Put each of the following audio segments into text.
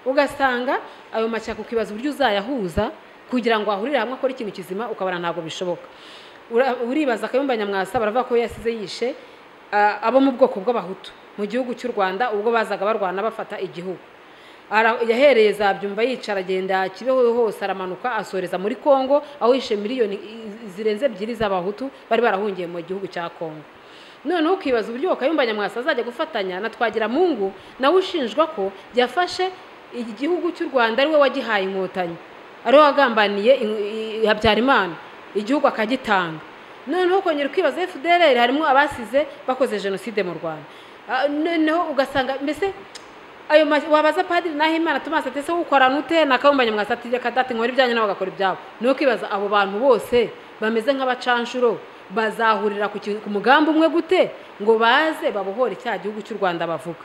ugasanga ayo mashyaka ukibaza uburyo uzayahuza kugira ngo ahurire hamwe akore ikintu kizima ukabona ntabwo bishoboka uribaza akayumba nyamwasa baravuga ko yasize yishe abo mu bwoko bw'abahutu mu gihugu cy'u rwanda ubwo bazaga barwana bafata igihugu yahereye zabyumva yicara agenda kibeho hose aramanuka asoreza muri congo aho yishe miliyoni zirenze ebyiri z'abahutu bari barahungiye mu gihugu cya congo noneho ukibaza uburyo kayumba nyamwasa azajya gufatanya na twagira mungu nawe ushinjwa ko yafashe igihugu cy'u rwanda ari we wagihaye inkotanyi ariwe wagambaniye habyarimana igihugu akagitanga noneho ukongera ukibaza fdr harimo abasize bakoze jenoside mu rwanda noneho ugasanga mbese ayo wabaza padiri naho imana tumaze atese ukorana ute nakabumba nyamwasa ati reka dati nkora ibyanyu nawe agakora ibyabo ni ukibaza abo bantu bose bameze nk'abacanshuro bazahurira ku mugambi umwe gute ngo baze babohore cya gihugu cy'u rwanda bavuga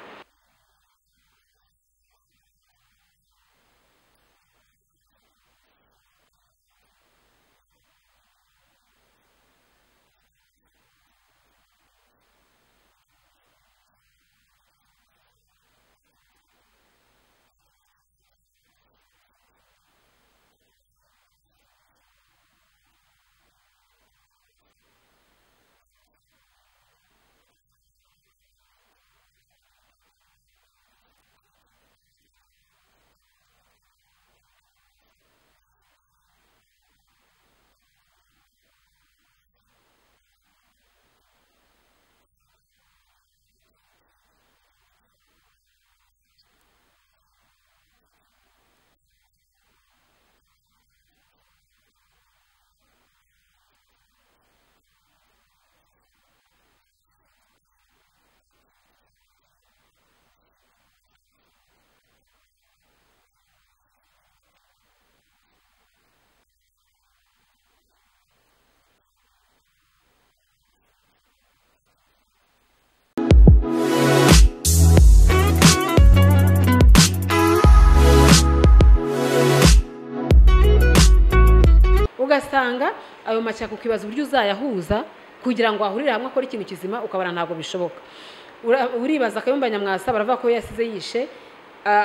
ugasanga ayo mashyaka ukibaza uburyo uzayahuza kugira ngo ahurire hamwe akore ikintu kizima ukabona ntabwo bishoboka uribaza akayumba nyamwasa baravuga ko yasize yishe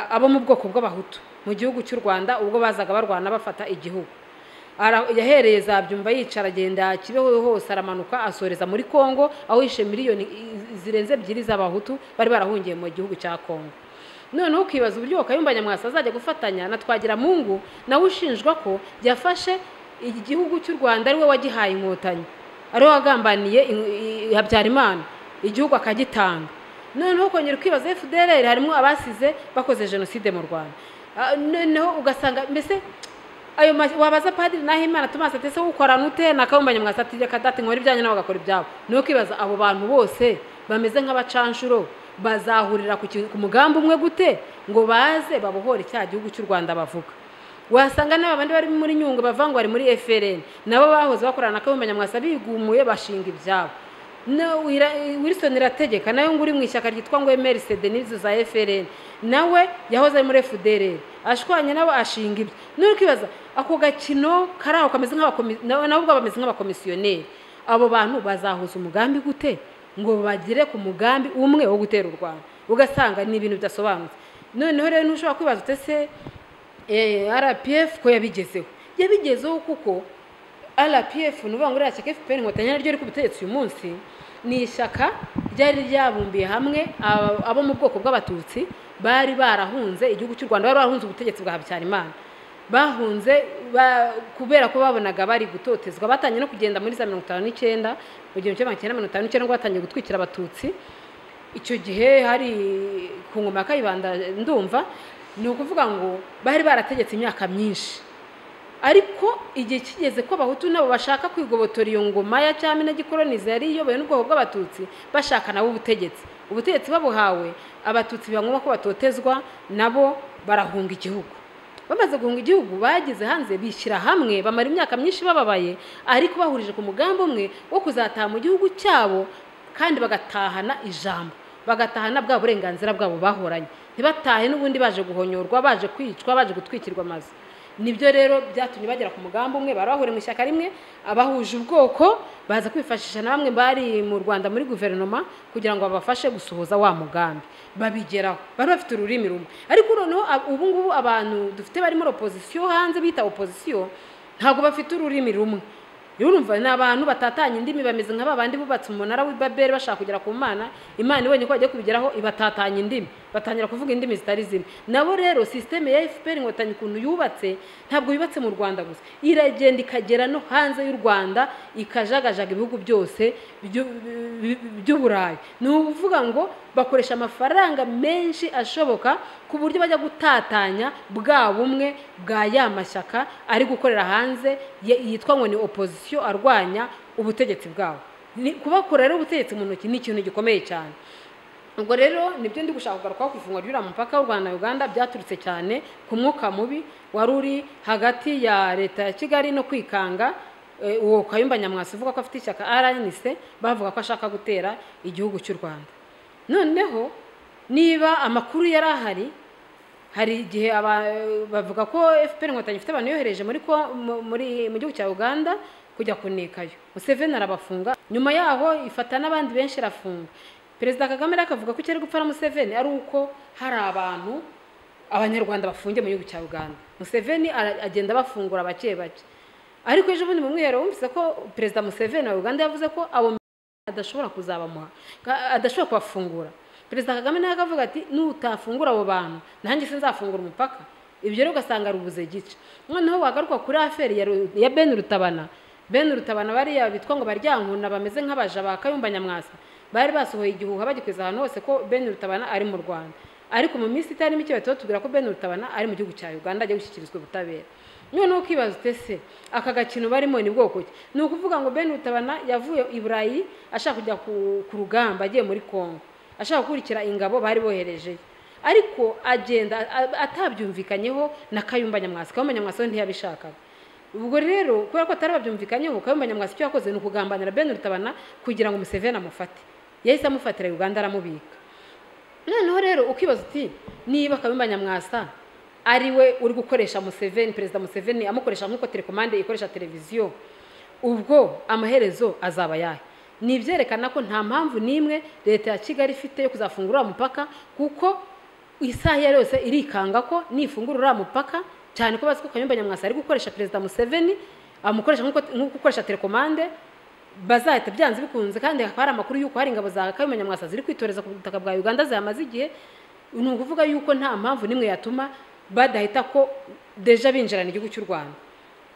abo mu bwoko bw'abahutu mu gihugu cy'u rwanda ubwo bazaga barwana bafata igihugu yahereye zabyumva yicara agenda kibeho hose aramanuka asoreza muri congo aho yishe miliyoni zirenze ebyiri z'abahutu bari barahungiye mu gihugu cya congo noneho ukibaza uburyo kayumba nyamwasa azajya gufatanya na twagira mungu nawe ushinjwa ko yafashe igihugu cy'u rwanda ari we wagihaye inkotanyi ariwe wagambaniye habyarimana igihugu akagitanga noneho ukongera ukibaza fdr harimo abasize bakoze jenoside mu rwanda noneho ugasanga mbese ayo wabaza padiri naho imana tumaze atese ukorana ute nakabumba nyamwasa ati reka dati nkora ibyanyu nawe agakora ibyabo ni ukibaza abo bantu bose bameze nk'abacanshuro bazahurira ku mugambi umwe gute ngo baze babohore cya gihugu cy'u rwanda bavuga wasanga n'aba bandi bari muri nyungwe bavuga ngo bari muri FRN nabo bahoze bakorana na nyamwasa bigumuye bashinga ibyabo Wilson irategeka nawe ngo uri mu ishyaka ryitwa ngo MRC Denise za FRN nawe yahoze ari muri FDLR ashwanye nabo ashinga ibyo nuri kwibaza ako gakino karaho kameze nabo ubwo bameze nk'abakomisiyoneri abo bantu bazahuza umugambi gute ngo bagere ku mugambi umwe wo gutera u Rwanda ugasanga ni ibintu bidasobanutse noneho rero ntushobora kwibaza utese rpf ko yabigezeho yabigezeho kuko rpf ni ukuvuga ngo iriya shyaka fpr inkotanyi naryo riri kubitetse uyu munsi ni ishyaka ryari ryabumbiye hamwe abo mu bwoko bw'abatutsi bari barahunze igihugu cy'u rwanda bari barahunze ubutegetsi bwa habyarimana bahunze kubera ko babonaga bari gutotezwa batangiye no kugenda muri za mirongo itanu n'icyenda mu gihumbi kimwe magana cyenda mirongo itanu n'icyenda batangiye gutwikira abatutsi icyo gihe hari ku ngoma ya kayibanda ndumva ni ukuvuga ngo bari barategetse imyaka myinshi ariko igihe kigeze ko abahutu nabo bashaka kwigobotora iyo ngoma ya cyami gikoronize yari iyobowe n'ubwoko bw'abatutsi bashaka nabo ubutegetsi ubutegetsi babuhawe abatutsi biba ngombwa ko batotezwa nabo barahunga igihugu bamaze guhunga igihugu bageze hanze bishyira hamwe bamara imyaka myinshi bababaye ariko bahurije ku mugambi umwe wo kuzataha mu gihugu cyabo kandi bagatahana ijambo bagatahana bwa burenganzira bwabo bahoranye ntibatahe n'ubundi baje guhonyorwa baje kwicwa baje gutwikirwa amazu nibyo rero byatumye bagera ku mugambi umwe bari bahuriye mu ishyaka rimwe abahuje ubwoko baza kwifashisha na bamwe bari mu rwanda muri guverinoma kugira ngo babafashe gusohoza wa mugambi babigeraho bari bafite ururimi rumwe ariko noneho ab- ubu ngubu abantu dufite bari muri opozisiyo hanze bita opozisiyo ntabwo bafite ururimi rumwe rero urumva ni abantu batatanye indimi bameze nka babandi bubatse umunara w'ibabeli bashaka kugera ku mana imana ibonye ko bagiye kubigeraho ibatatanya indimi batangira kuvuga indimi zitari zimwe nabo rero sisiteme ya fpr inkotanyi ukuntu yubatse ntabwo yubatse mu rwanda gusa iragenda ikagera no hanze y'u rwanda ikajagajaga ibihugu byose by'u- bi- bi- by'uburayi ni ukuvuga ngo bakoresha amafaranga menshi ashoboka ku buryo bajya gutatanya bwa bumwe bwa ya mashyaka ari gukorera hanze ye- yitwa ngo ni opozisiyo arwanya ubutegetsi bwabo Ni- kubakora rero ubutegetsi mu ntoki ni ikintu gikomeye cyane ubwo rero nibyo ndi gushaka kugarukaho ku ifungwa ry'uriya mupaka w'u rwanda na uganda byaturutse cyane ku mwuka mubi wari uri hagati ya leta ya kigali no kwikanga eh, uwo kayumba nyamwasa uvuga ko afite ishyaka rnc bavuga ko ashaka gutera igihugu cy'u rwanda noneho niba amakuru yari ahari hari igihe aba- bavuga ko fpr inkotanyi ifite abantu yohereje muri ko- mu- muri- mu gihugu cya uganda kujya kunikayo museveni arabafunga nyuma yaho ifata n'abandi benshi irafunga perezida kagame rero akavuga ko icyo ari gupfa na museveni ari uko hari abantu abanyarwanda bafungiye mu gihugu cya uganda museveni ara- agenda abafungura bake bake ariko ejo bundi mu mwiherero wumvise ko perezida museveni wa uganda yavuze ko abo adashobora kuzabamuha ka- adashobora kubafungura perezida kagame nawe akavuga ati nutafungura abo bantu nanjye sinzafungura umupaka ibyo rero ugasanga rubuze igice noneho wagaruka kuri aferi ya Ru- ya ben rutabana ben rutabana bariya bitwa ngo baryankuna bameze nk'abaja ba kayumba nyamwasa bari basohoye igihuha bagikwiza ahantu hose ko ben rutabana ari mu rwanda ariko mu minsi itari mike bahita batubwira ko ben rutabana ari mu gihugu cya uganda agiye gushyikirizwa ubutabera noneho ukibaza utese aka gakino barimo ni bwoko ki ni ukuvuga ngo ben rutabana yavuye i burayi ashaka kujya ku, ku rugamba agiye muri congo ashaka gukurikira ingabo bari boherejeyo ariko agenda a- atabyumvikanyeho na kayumba nyamwasa kayumba nyamwasa we ntiyabishakaga ubwo rero kubera ko atari babyumvikanyeho kayumba nyamwasa icyo yakoze ni ukugambanira ben rutabana kugira ngo museveni amufate yahise amufatira uganda aramubika noneho rero ukibaza uti niba kayumba nyamwasa ari we uri gukoresha museveni perezida museveni amukoresha nk'uko telekomande ikoresha televiziyo ubwo amaherezo azaba ayahe ni ibyerekana ko nta mpamvu n'imwe leta ya kigali ifite yo kuzafungura uriya mupaka kuko isaha iyo ari yose irikanga ko nifungura uriya mupaka cyane ko bazi ko kayumba nyamwasa ari gukoresha perezida museveni amukoresha nk'uko- nk'uko ukoresha telekomande bazahita byanze bikunze kandi hakaba hari amakuru y'uko hari ingabo za kayumba nyamwasa ziri kwitoreza ku butaka bwa uganda zihamaze igihe ni ukuvuga y'uko nta mpamvu n'imwe yatuma badahita ko deja binjirana igihugu cy'u rwanda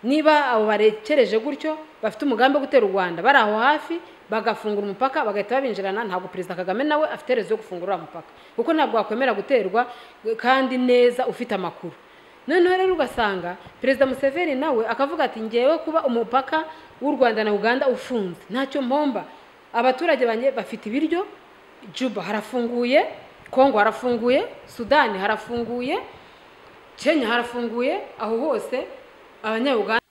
niba abo barekereje gutyo bafite umugambi wo gutera u rwanda bari aho hafi bagafungura umupaka bagahita babinjirana ntabwo perezida kagame nawe afite rezo yo gufungura uriya mupaka kuko ntabwo wakwemera guterwa kandi neza ufite amakuru noneho rero ugasanga perezida museveni nawe akavuga ati ngewe kuba umupaka w'u rwanda na uganda ufunze ntacyo mpomba abaturage banjye bafite ibiryo juba harafunguye kongo harafunguye sudani harafunguye kenya harafunguye aho hose abanyauganda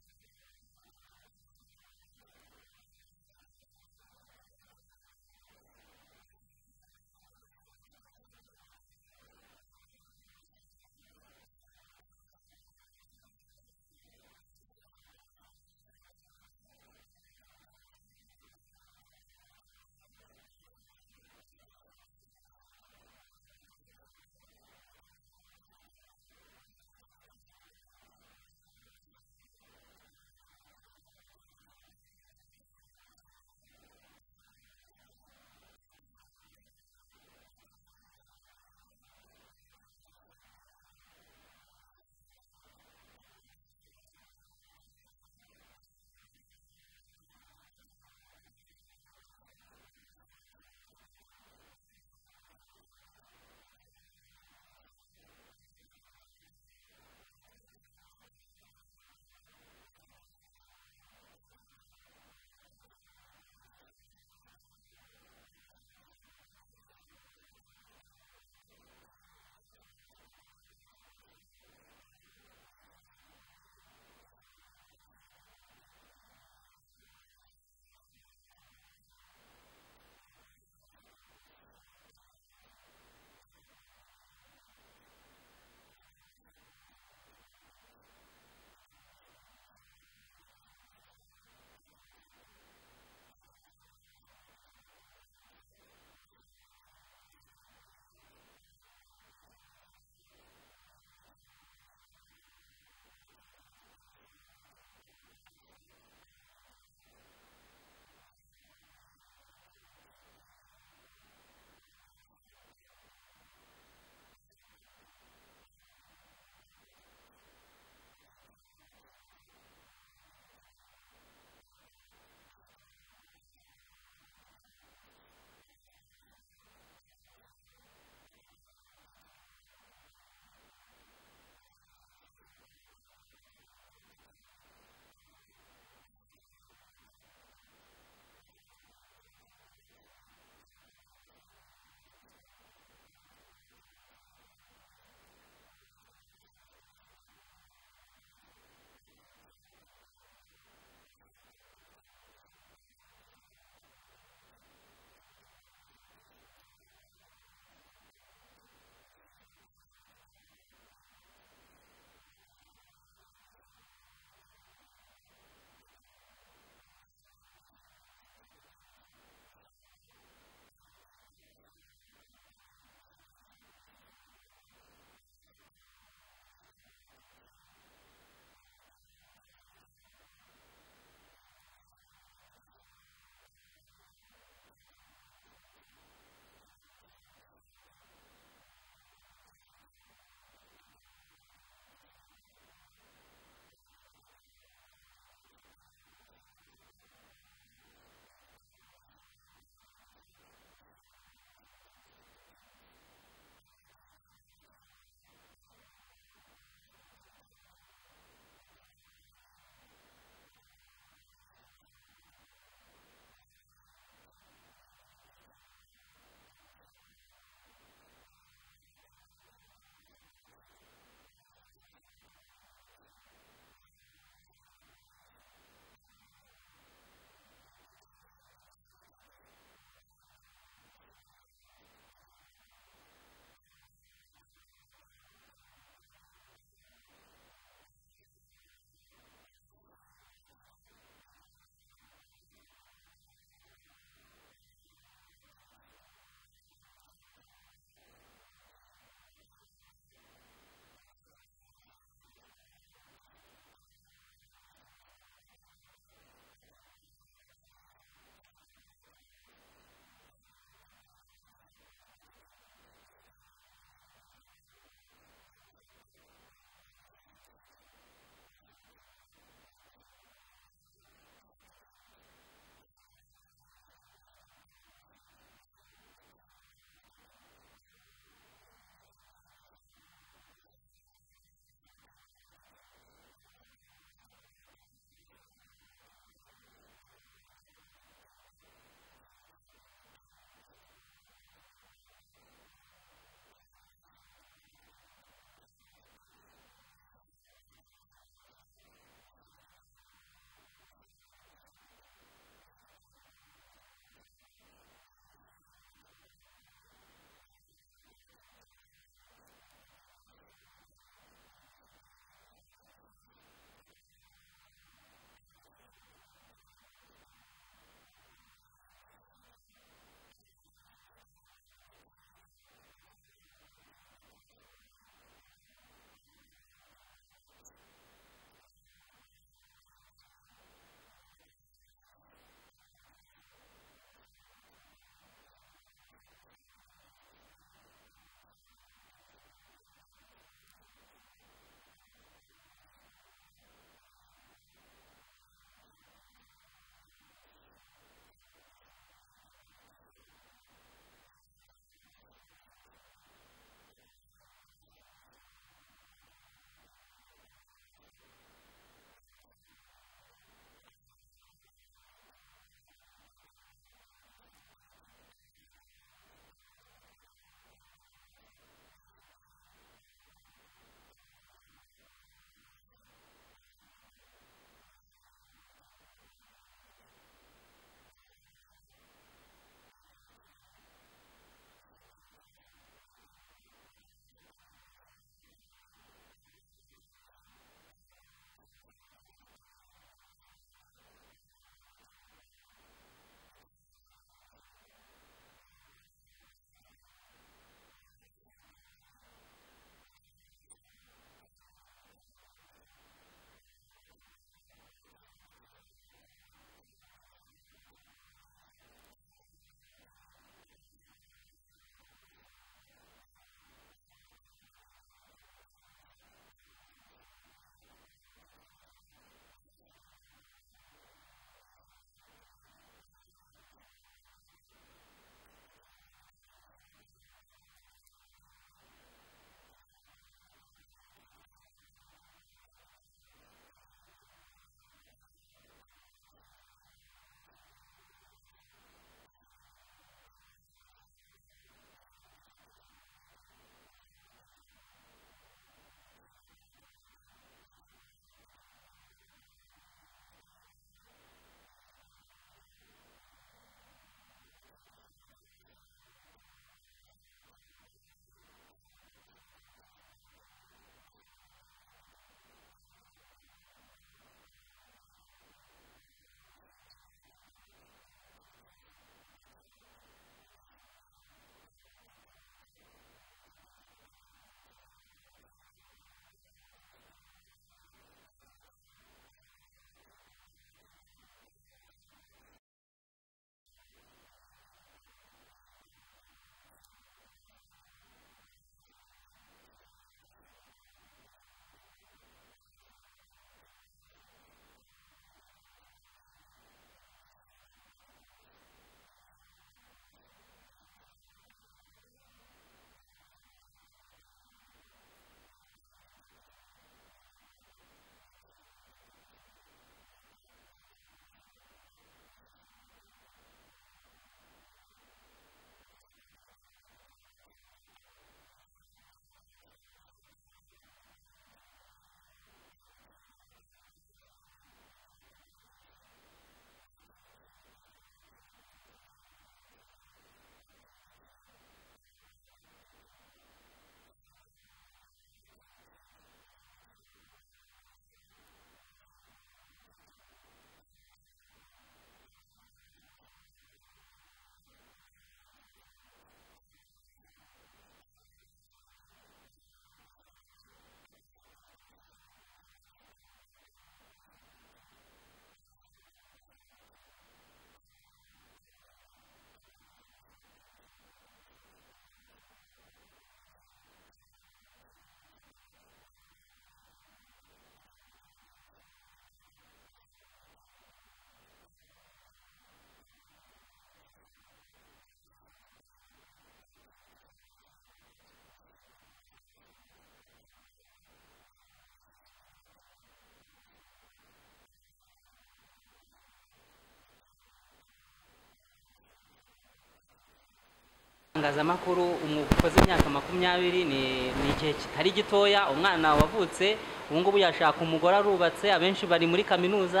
itangazamakuru umwuga ukoze imyaka makumyabiri ni ni igihe kitari gitoya umwana wavutse ubu ngubu yashaka umugore arubatse abenshi bari muri kaminuza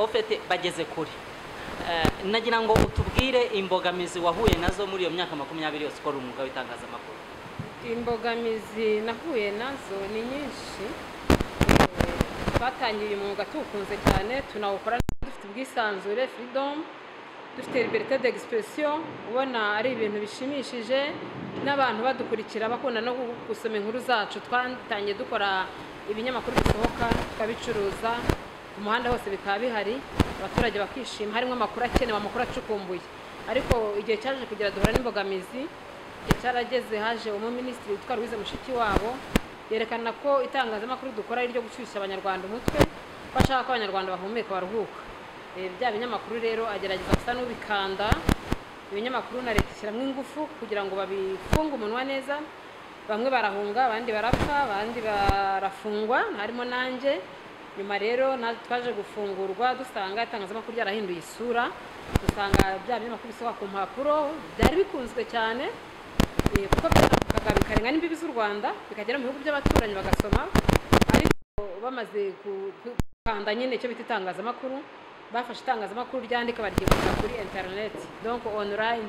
ofete bageze kure Eh, nagira ngo utubwire imbogamizi wahuye nazo muri iyo myaka makumyabiri yose ukora umwuga w'itangazamakuru imbogamizi nahuye nazo ni nyinshi Eh, twatangiye uyu mwuga tuwukunze cyane tunawukora neza, dufite ubwisanzure firidomu dufite liberite d'expression ubona ari ibintu bishimishije n'abantu badukurikira bakunda no gusoma inkuru zacu twatangiye dukora ibinyamakuru bisohoka tukabicuruza ku muhanda hose bikaba bihari abaturage bakishima harimo amakuru akenewe amakuru acukumbuye ariko igihe cyaje kugera duhura n'imbogamizi igihe cyarageze haje umuminisitiri witwa Louise Mushikiwabo yerekana ko itangazamakuru dukora ari iryo gushyushya abanyarwanda umutwe ko ashaka ko abanyarwanda bahumeka baruhuka Eh, bya binyamakuru rero agerageza gusa n'ubikanda ibinyamakuru na leta ishyiramo ingufu kugira ngo babifunge umunwa neza bamwe barahunga abandi barapfa abandi barafungwa harimo nanjye nyuma rero na- twaje gufungurwa dusanga itangazamakuru ryarahinduye isura dusanga bya binyamakuru bisohoka ku mpapuro byari bikunzwe cyane eh, kuko byaramukaga bikarenga n'imbibi z'u rwanda bikagera mu bihugu by'abaturanyi bagasoma ariko bamaze ku- ku- gukanda nyine icyo bita itangazamakuru bafashe itangazamakuru ryandika baryigurira kuri interineti donko onulayini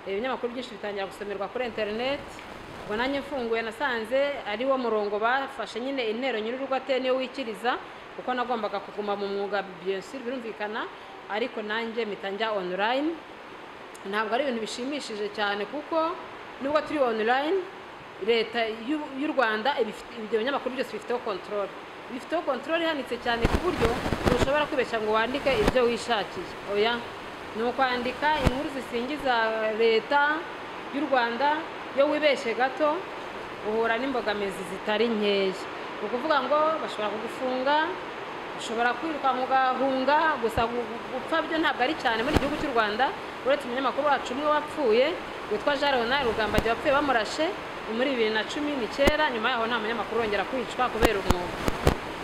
ibinyamakuru byinshi bitangira gusomerwa kuri interineti ubwo nanjye mfunguye nasanze ari wo murongo bafashe nyine intero nyir'urwate niyo wikiriza kuko nagombaga kuguma mu mwuga byinshi birumvikana ariko nanjye mpita njya onulayini ntabwo ari ibintu bishimishije cyane kuko nubwo turi online leta y'u- y'u rwanda ibifite- ibyo binyamakuru byose bifiteho kontorore bifiteho kontorore ihanitse cyane ku buryo ntushobora kwibeshya ngo wandike ibyo wishakiye oya ni ukwandika inkuru zisingiza leta y'u rwanda iyo wibeshye gato uhura n'imbogamizi zitari nkeya ni ukuvuga ngo bashobora kugufunga ushobora kwirukanka ugahunga gusa gu- gu- gupfa byo ntabwo ari cyane muri iki gihugu cy'u rwanda uretse umunyamakuru wacu umwe wapfuye witwa jean leonard rugambage wapfuye bamurashe ni muri bibiri na cumi n'icyenda nyuma yaho nta munyamakuru wongera kwicwa kubera umwuga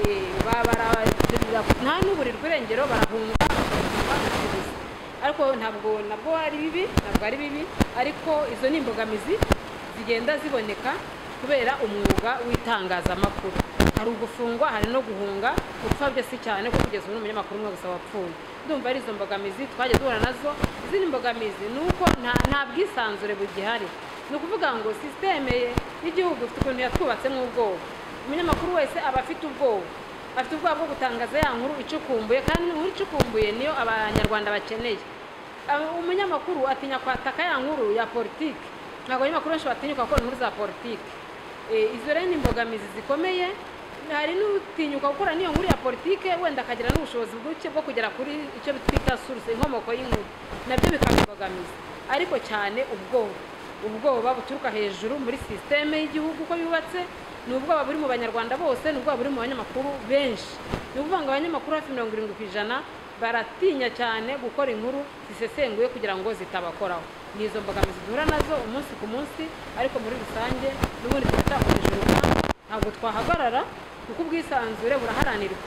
Eh, ba- barabagirira nta n'uburirwa irengero barahunga bakabasubiza. ariko ntabwo nabwo ari bibi ntabwo ari bibi ariko izo ni imbogamizi zigenda ziboneka kubera umwuga w'itangazamakuru hari ugufungwa hari no guhunga gupfa byo si cyane kuko kugeza ubu ni umunyamakuru umwe gusa wapfuye ndumva ari izo mbogamizi twagiye duhura nazo izindi mbogamizi ni uko nta- nta bwisanzure bugihari ni ukuvuga ngo sisiteme y'igihugu ifite ukuntu yatwubatsemo ubwoba umunyamakuru wese aba afite ubwoba afite ubwoba bwo gutangaza ya nkuru icukumbuye kandi inkuru icukumbuye niyo abanyarwanda bakeneye Aba- umunyamakuru atinya kwataka ya nkuru ya politiki ntabwo abanyamakuru benshi batinyuka gukora inkuru za politiki Eh, izo rero ni imbogamizi zikomeye hari n'utinyuka gukora n'iyo nkuru ya politiki wenda akagira n'ubushobozi buke bwo kugera kuri icyo twita suruse inkomoko y'inkuru nabyo bikaba imbogamizi ariko cyane ubwoba ubwoba buturuka hejuru muri sisiteme y'igihugu uko yubatse ni ubwoba buri mu banyarwanda bose ni ubwoba buri mu banyamakuru benshi ni ukuvuga ngo abanyamakuru hafi mirongo irindwi ku ijana baratinya cyane gukora inkuru zisesenguye kugira ngo zitabakoraho ni izo mbogamizi duhura nazo umunsi ku munsi ariko muri rusange n'ubundi tuba twakomeje urugamba ntabwo twahagarara kuko ubwisanzure buraharanirwa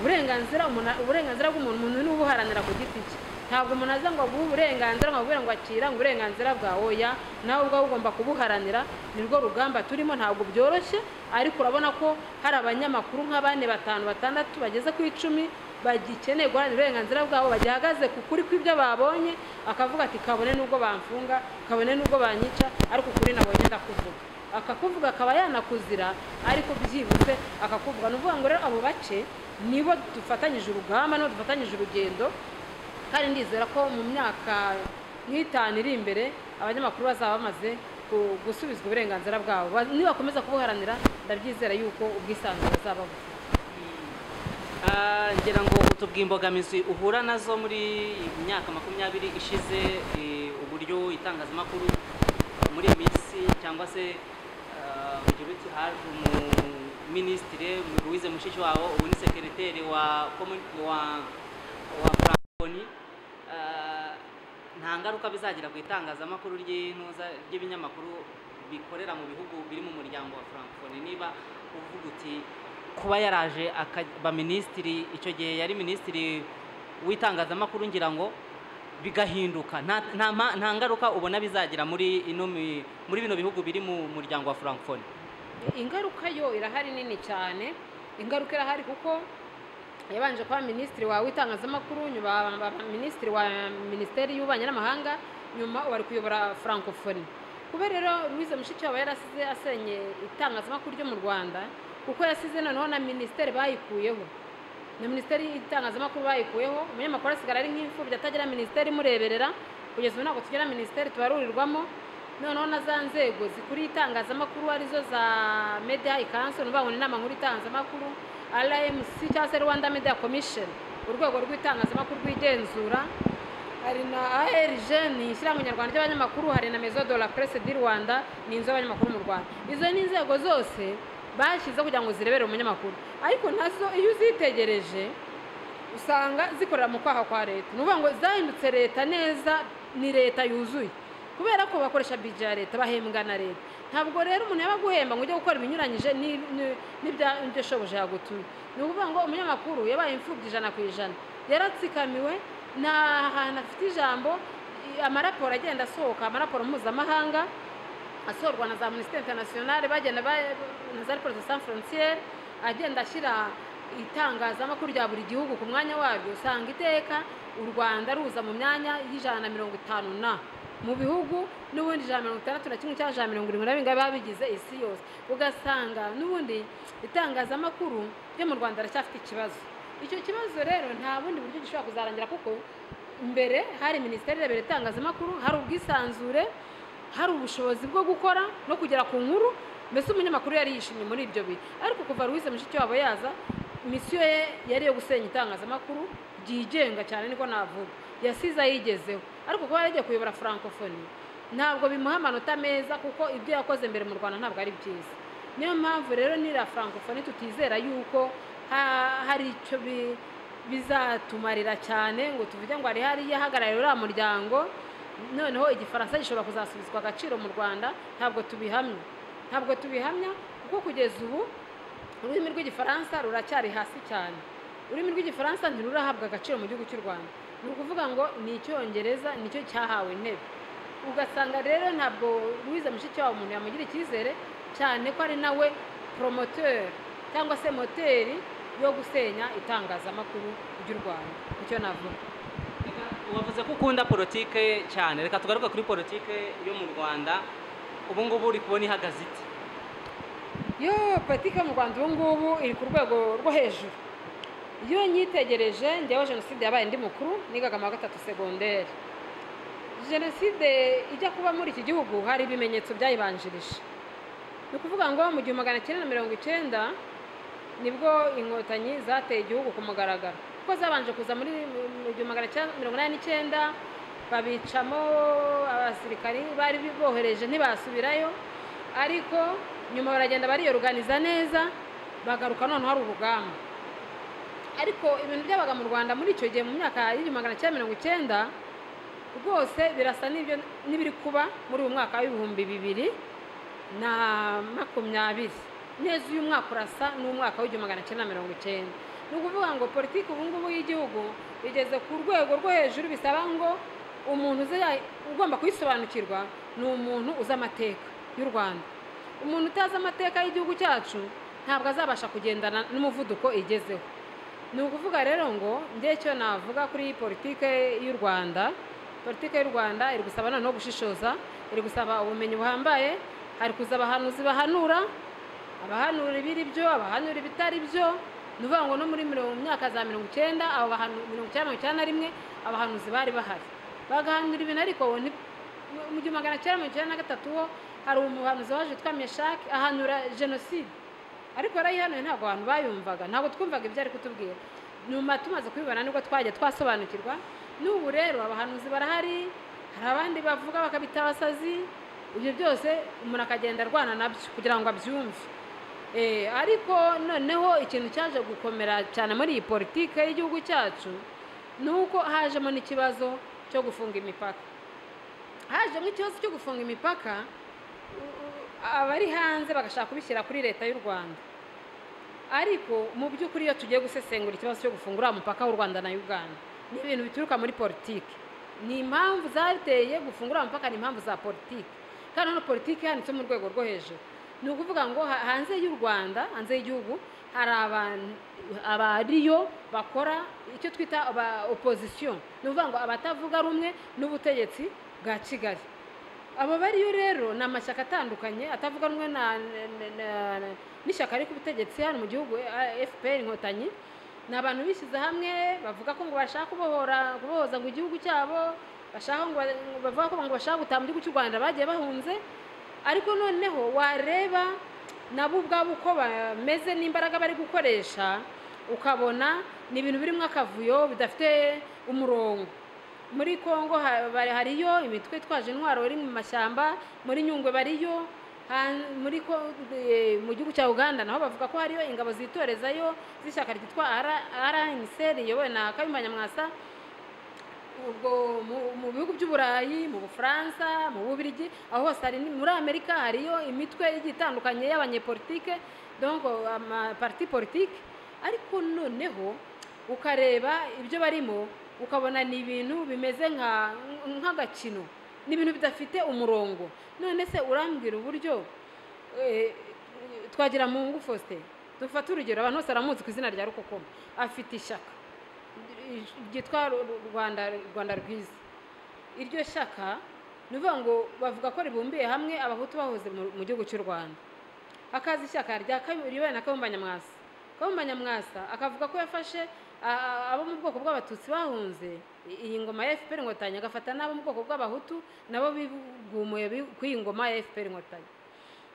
uburenganzira umuntu- uburenganzira bw'umuntu umuntu ni ubuharanira ku giti cye ntabwo umuntu aza ngo aguhe uburenganzira ngo akubwire ngo akira ngo uburenganzira bwa oya nawe ubwawe ugomba kubuharanira ni rwo rugamba turimo ntabwo byoroshye ariko urabona ko hari abanyamakuru nka bane batanu batandatu bageze ku icumi bagikeneye guharanira uburenganzira bwabo bagihagaze ku kuri kw'ibyo babonye akavuga ati kabone n'ubwo bamfunga kabone n'ubwo banyica ariko ukuri nabonye ndakuvuga akakuvuga akaba yanakuzira ariko byibuze akakuvuga ni ukuvuga ngo rero abo bace nibo dufatanyije urugamba nibo dufatanyije urugendo kandi ndizera ko mu myaka nk'itanu iri imbere abanyamakuru bazaba bamaze ku- gusubizwa uburenganzira bwabo Ba- nibakomeza kubuharanira ndabyizera yuko ubwisanzure bazaba bufite Ah, ngira ngo utubwiye imbogamizi uhura nazo muri imyaka makumyabiri ishize eh, uburyo itangazamakuru muri iyi minsi cyangwa se ah, ugira uti haje umuminisitire Louise Mushikiwabo ubu ni sekereteri wa komu- wa wa francophonie Ah, nta ngaruka bizagira ku itangazamakuru ry'intuza ry'ibinyamakuru bikorera mu bihugu biri mu muryango wa francophonie niba uvuga uti kuba yaraje akaba minisitiri icyo gihe yari minisitiri w'itangazamakuru ngira ngo bigahinduka nta nta ma- nta ngaruka ubona bizagira muri ino mi- muri bino bihugu biri mu muryango wa francophonie ingaruka yo irahari nini cyane ingaruka irahari kuko yabanje kuba minisitiri wawe w'itangazamakuru nyuma aba minisitiri wa minisiteri y'ububanyi n'amahanga nyuma wari kuyobora francophonie kubera rero louise mushikiwabo yarasize asenye itangazamakuru ryo mu rwanda kuko yasize noneho na minisiteri bayikuyeho na minisiteri y'itangazamakuru bayikuyeho umunyamakuru asigara ari nk'imfubyi atagira minisiteri imureberera kugeza ubu ntabwo tugira minisiteri tubarurirwamo noneho na za nzego zikuriye itangazamakuru arizo za media council ubanguye inama nkuru y'itangazamakuru rmc cyangwa se rwanda media commission urwego rw'itangazamakuru rwigenzura hari na arg ni ishyirahamwe nyarwanda ry'abanyamakuru hari na maison de la presse du rwanda ni inzu y'abanyamakuru mu rwanda izo ni inzego zose bashyizeho kugira ngo zirebere umunyamakuru ariko nazo iyo uzitegereje usanga zikorera mu kwaha kwa leta ni ukuvuga ngo zahindutse leta neza ni leta yuzuye kubera ko bakoresha bije ya leta bahembwa na leta ntabwo rero umuntu yaba aguhemba ngo ujye gukora ibinyuranyije ni- ni- n'ibya- n'ibyo shobuja yagutumye ni ukuvuga ngo umunyamakuru yabaye imfubyi ijana ku ijana yaratsikamiwe nta hantu afite ijambo i- amaraporo agenda asohoka amaraporo mpuzamahanga asohorwa na za minisiteri interinasiyonari bagenda ba- na za report de san frontiere agenda ashyira itangazamakuru rya buri gihugu ku mwanya waryo usanga iteka u rwanda ruza mu myanya y'ijana na mirongo itanu na mu bihugu n'ubundi ijana na mirongo itandatu na kimwe cyangwa ijana na mirongo irindwi na bingana biba bigize isi yose ugasanga n'ubundi itangazamakuru ryo mu rwanda aracyafite ikibazo icyo kibazo rero nta bundi buryo gishobora kuzarangira kuko mbere hari minisiteri irebera itangazamakuru hari ubwisanzure hari ubushobozi bwo gukora no kugera ku nkuru mbese umunyamakuru yari yishimye muri ibyo bihe ariko kuva Louise Mushikiwabo yaza misiyo ye yari iyo gusenya itangazamakuru ryigenga cyane niko navuga yasize ayigezeho ariko kuba yaragiye kuyobora francophonie ntabwo bimuha amanota meza kuko ibyo yakoze mbere mu rwanda ntabwo ari byiza niyo mpamvu rero nira francophonie tutizera yuko ha- hari icyo bi- bizatumarira cyane ngo tuvuge ngo hari hari iyahagarariye uriya muryango noneho igifaransa gishobora kuzasubizwa agaciro mu rwanda ntabwo tubihamya ntabwo tubihamya kuko kugeza ubu ururimi rw'igifaransa ruracyari hasi cyane ururimi rw'igifaransa ntirurahabwa agaciro mu gihugu cy'u rwanda ni ukuvuga ngo ni icyongereza nicyo cyahawe intebe ugasanga rero ntabwo Louise mushikiwabo umuntu yamugira icyizere cyane ko ari nawe promoteur cyangwa se moteri yo gusenya itangazamakuru ry'u rwanda nicyo navuga wavuze ko ukunda politike cyane reka tugaruke kuri politike yo mu rwanda ubu ngubu uri kubona ihagaze ite yo politiki yo mu rwanda ubu ngubu iri ku rwego rwo hejuru iyo nyitegereje njyewe jenoside yabaye ndi mukuru nigaga mu wa gatatu segonderi jenoside ijya kuba muri iki gihugu hari ibimenyetso byayibanjirije ni ukuvuga ngo mu gihumbi magana cyenda na mirongo icyenda nibwo inkotanyi zateye igihugu ku mugaragaro kuko zabanje kuza muri mu gihumbi magana cyenda mirongo inani n'icyenda babicamo abasirikari bari bohereje ntibasubirayo ariko nyuma baragenda bariyoruganiza neza bagaruka noneho hari urugamba ariko ibintu byabaga mu rwanda muri icyo gihe mu myaka y'igihumbi magana cyenda mirongo icyenda rwose birasa n'ibyo n'ibiri kuba muri uyu mwaka w'ibihumbi bibiri na makumyabiri neza uyu mwaka urasa n'umwaka w'igihumbi magana cyenda mirongo icyenda ni ukuvuga ngo politiki ubu ngubu y'igihugu igeze ku rwego rwo hejuru bisaba ngo umuntu uzi ya- ugomba kuyisobanukirwa ni umuntu uzi amateka y'u rwanda umuntu utazi amateka y'igihugu cyacu ntabwo azabasha kugendana n'umuvuduko igezeho ni ukuvuga rero ngo njye cyo navuga kuri iyi politike y'u rwanda politike y'u rwanda iri gusaba noneho gushishoza iri gusaba ubumenyi buhambaye hari kuza abahanuzi bahanura abahanura ibiri byo abahanura ibitari byo ni ukuvuga ngo no muri mirongo myaka za mirongo icyenda abo bahanu- mirongo icyenda mirongo icyenda na rimwe abahanuzi bari bahari bagahanura ibintu ariko nti- mu gihumbi magana cyenda mirongo icyenda na gatatu ho hari umuhanuzi waje witwa meshaki ahanura jenoside ariko yarayihanuye ntabwo abantu bayumvaga ntabwo twumvaga ibyo ari kutubwira nyuma tumaze kubibona nibwo twajya twasobanukirwa n'ubu rero abahanuzi barahari hari abandi bavuga bakabita abasazi ibyo byose umuntu akagenda arwana nabyo kugira ngo abyumve Eh, ariko noneho ikintu cyaje gukomera cyane muri iyi politike y'igihugu cyacu ni uko hajemo n'ikibazo cyo gufunga imipaka hajemo ikibazo cyo gufunga imipaka abari hanze bagashaka kubishyira kuri leta y'u rwanda ariko mu by'ukuri iyo tugiye gusesengura ikibazo cyo gufungura umupaka w'u rwanda na uganda ni ibintu bituruka muri politiki ni impamvu zateye gufungura amapaka ni impamvu za politiki kandi hano politiki yanditse mu rwego rwo hejuru ni ukuvuga ngo ha- hanze y'u rwanda hanze y'igihugu hari abantu abariyo bakora icyo twita aba opozisiyo ni ukuvuga ngo abatavuga rumwe n'ubutegetsi bwa kigali abo bariyo rero ni amashyaka atandukanye atavuga rumwe na- na- na- n'ishyaka riri ku butegetsi hano mu gihugu eh, fpr inkotanyi ni abantu bishyize hamwe bavuga ko ngo bashaka kubohora kubohoza ngo igihugu cyabo bashaka ngo ba- ngo bavuga ko ngo bashaka gutaha mu gihugu cy'u rwanda bagiye bahunze ariko noneho wareba nabo ubwabo uko bameze n'imbaraga bari gukoresha ukabona ni ibintu birimo akavuyo bidafite umurongo muri congo ha- bari- hariyo imitwe itwaje intwaro iri mu mashyamba muri nyungwe bariyo han- muri ko- eh, mu gihugu cya uganda naho bavuga ko hariyo ingabo zitorezayo z'ishyaka ryitwa rnc riyobowe na kayumba nyamwasa ubwo mu- mu bihugu by'uburayi mu bufaransa mu bubirigi aho hose hari ni- muri amerika hariyo imitwe igiye itandukanye y'abanyepolitike donc amaparti politike ariko noneho ukareba ibyo barimo ukabona ni ibintu bimeze nka- nk'agakino ni ibintu bidafite umurongo none se urambwira uburyo eh, twagira mu ngufu faustin dufate urugero abantu bose baramuzi ku izina rya rukokoma afite ishyaka ryitwa Ru- Ru- rwanda rwanda rwiza iryo shyaka ni ukuvuga ngo bavuga ko ribumbiye hamwe abahutu bahoze mu- mu gihugu cy'u rwanda hakaza ishyaka rya Kayu- riyobowe na kayumba nyamwasa kayumba nyamwasa akavuga ko yafashe a- a- abo mu bwoko bw'abatutsi bahunze i- iyi ngoma ya fpr inkotanyi agafata n'abo mu bwoko bw'abahutu nabo bigumuye bi- ku iyi ngoma ya fpr inkotanyi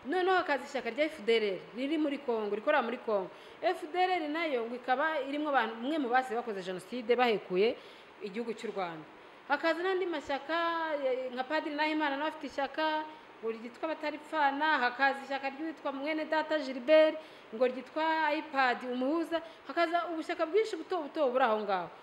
noneho hakaza ishyaka rya fdr riri muri congo rikorera muri congo fdr nayo ngo ikaba irimo abantu umwe mu basize bakoze jenoside bahekuye igihugu cy'u rwanda hakaza n'andi mashyaka eh, nka padiri nahimana nawe afite ishyaka ngo ryitwa abataripfana hakaza ishyaka ryitwa mwene data gilbert ngo ryitwa ipad umuhuza hakaza ubushyaka bwinshi buto buto buri aho ngaho